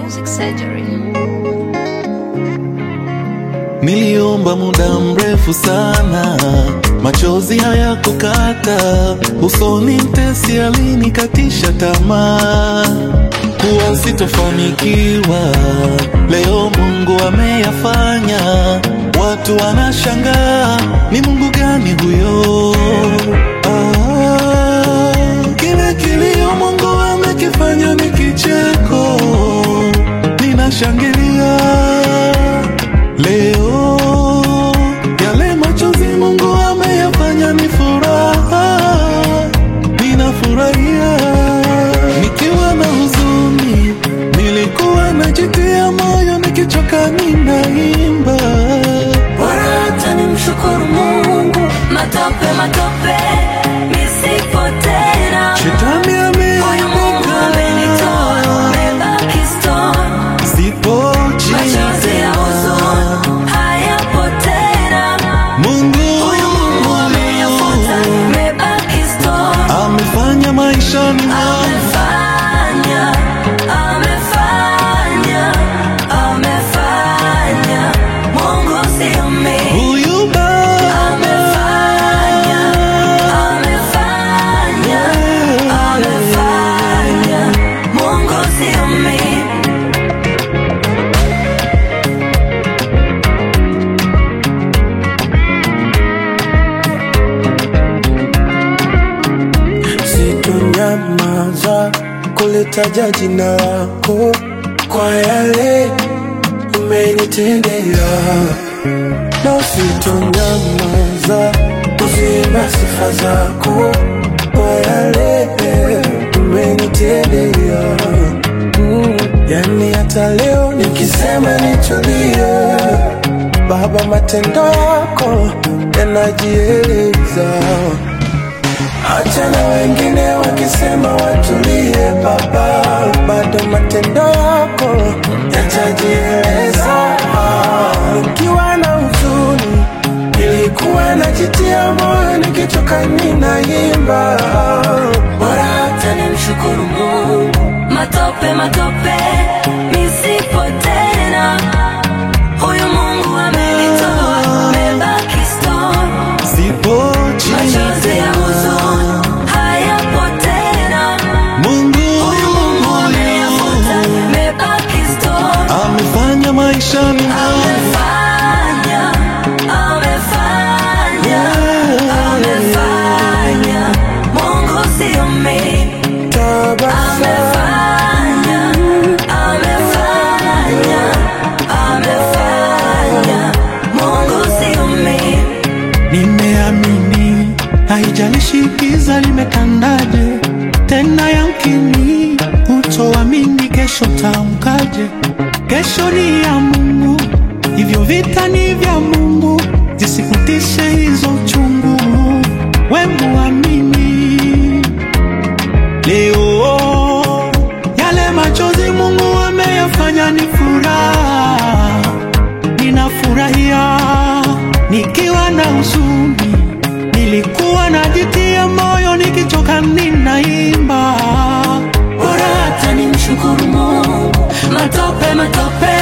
Music Surgery. Niliomba muda mrefu sana, machozi hayakukata usoni, mtesi alinikatisha tamaa kuwa sitofanikiwa. Leo Mungu ameyafanya, watu wanashangaa, ni Mungu gani huyo? Ah, kile kilio Mungu amekifanya ni kicheko, ninashangilia Leo yale machozi Mungu ameyafanya ni furaha, ninafurahia. Nikiwa na huzuni, nilikuwa najitia moyo, nikichoka ninaimba. Bora hata nimshukuru Mungu, matope matope nisipo tena. Shetani Huyu Mungu amenitoa, nimebaki stone. sipo Machozi ya huzuni hayapo tena. Mungu Huyu Mungu ameyafuta, nimebaki stone. amefanya maishani mwangu Amefanya, amefanya, amefanya. Mungu sio mimi. huyu Baba Amefanya, amefanya, amefanya. Mungu sio mimi. Sitonyamaza kulitaja jina lako kwa yale umenitendea, na sitonyamaza kuziimba sifa zako kwa yale umenitendea. Mm, yani hata leo nikisema nitulie, Baba, matendo yako yanajieleza Acha na wengine wakisema watulie, Baba, bado matendo yako yatajieleza. Nikiwa na huzuni, nilikuwa najitia moyo, nikichoka ninaimba. Bora hata nimshukuru Mungu. Matope matope nisipo tena. Huyu Mungu amenitoa, nimebaki stone. sipo Machozi ya huzuni hayapo tena. Mungu Huyu Mungu ameyafuta, nimebaki stone. amefanya maishani mwangu Amefanya, amefanya, amefanya. Mungu sio mimi. Tabasamu Amefanya, amefanya, amefanya. Mungu sio mimi. Nimeamini, haijalishi giza limetandaje, tena yamkini utoamini kesho tamkaje. Kesho ni ya Mungu, hivyo vita ni vya Mungu, zisikutishe hizo uchungu, we muamini. Leo yale machozi Mungu ameyafanya ni furaha ninafurahia nikiwa na huzuni, nilikuwa najitia moyo, nikichoka ninaimba. Bora hata nimshukuru Mungu. Matope matope